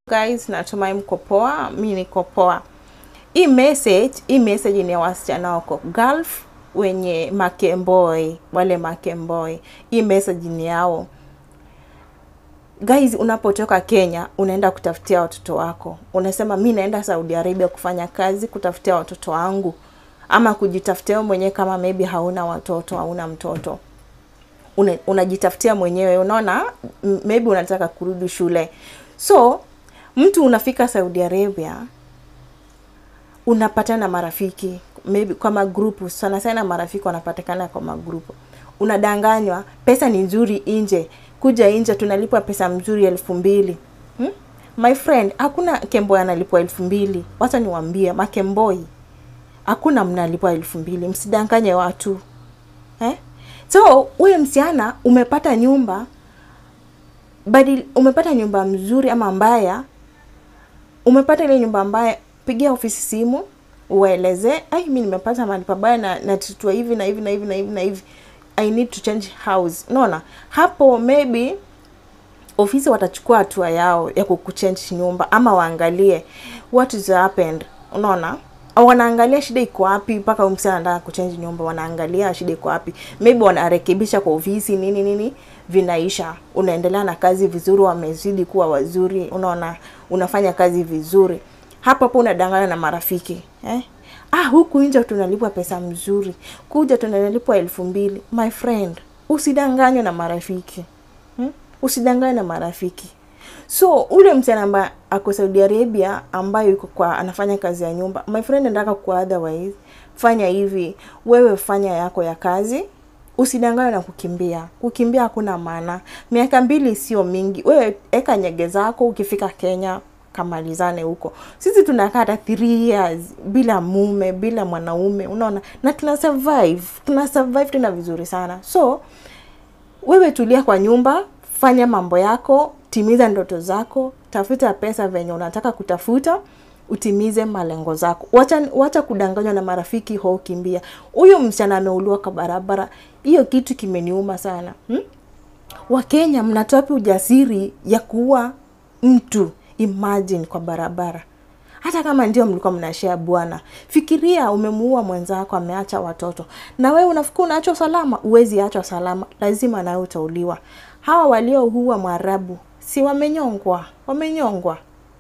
guys, natumai mko poa. Mi niko poa. Hii message, hii message ni ya wasichana wako Gulf wenye makemboi, wale makemboi. Hii message ni yao guys. Unapotoka Kenya unaenda kutafutia watoto wako, unasema mi naenda Saudi Arabia kufanya kazi, kutafutia watoto wangu, ama kujitafutia wewe mwenyewe, kama maybe hauna watoto, hauna mtoto Una- unajitafutia mwenyewe, unaona m- maybe unataka kurudi shule, so mtu unafika Saudi Arabia unapatana na marafiki maybe kwa magrupu, sana sana marafiki wanapatikana kwa magrupu. Unadanganywa pesa ni nzuri nje, kuja nje tunalipwa pesa mzuri elfu mbili hmm? My friend, hakuna kemboi analipwa elfu mbili. Wacha niwaambie makemboi, hakuna mnalipwa elfu mbili. Msidanganye watu eh? So wewe msichana umepata nyumba badil, umepata nyumba mzuri ama mbaya, umepata ile nyumba mbaya, pigia ofisi simu uwaeleze, ai, mi nimepata mahali pabaya na natutwa hivi na hivi na hivi na hivi na hivi, I need to change house. Unaona hapo, maybe ofisi watachukua hatua yao ya kukuchange nyumba ama waangalie what is happened. Unaona, wanaangalia shida iko wapi mpaka huyu msichana anataka kuchange nyumba, wanaangalia shida iko wapi, maybe wanarekebisha kwa ofisi nini nini, vinaisha, unaendelea na kazi vizuri, wamezidi kuwa wazuri, unaona, unafanya kazi vizuri. Hapo hapo unadanganya na marafiki eh? Ah, huku nje tunalipwa pesa mzuri, kuja tunalipwa elfu mbili. My friend, usidanganywe na marafiki hmm? Usidanganywe na marafiki. So ule msichana ambaye ako Saudi Arabia ambaye yuko kwa anafanya kazi ya nyumba, my friend, nataka kwa otherwise, fanya hivi, wewe fanya yako ya kazi, usidanganywe na kukimbia. Kukimbia hakuna maana. Miaka mbili sio mingi, wewe eka nyege zako, ukifika Kenya kamalizane huko. Sisi tunakaa hata 3 years bila mume, bila mwanaume, unaona, na tuna survive, tuna survive tena vizuri sana. So wewe tulia kwa nyumba, fanya mambo yako, timiza ndoto zako, tafuta pesa venye unataka kutafuta, utimize malengo zako. Wacha, wacha kudanganywa na marafiki ho, kimbia. Huyu msichana ameuliwa kwa barabara, hiyo kitu kimeniuma sana hmm? Wakenya mnatoa wapi ujasiri ya kuua mtu? Imagine kwa barabara, hata kama ndio mlikuwa mnashare bwana. Fikiria umemuua mwenzako, ameacha watoto, na wewe unafikiri unaachwa salama? Uwezi achwa salama, lazima nawe utauliwa. Hawa walioua Mwarabu si wamenyongwa? Wamenyongwa.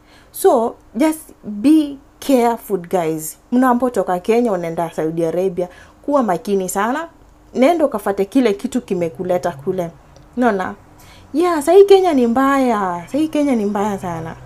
So just be careful guys, mnapotoka Kenya unaenda Saudi Arabia, kuwa makini sana, nenda ukafate kile kitu kimekuleta kule, unaona. Yeah, sahii Kenya ni mbaya, sahii Kenya ni mbaya sana.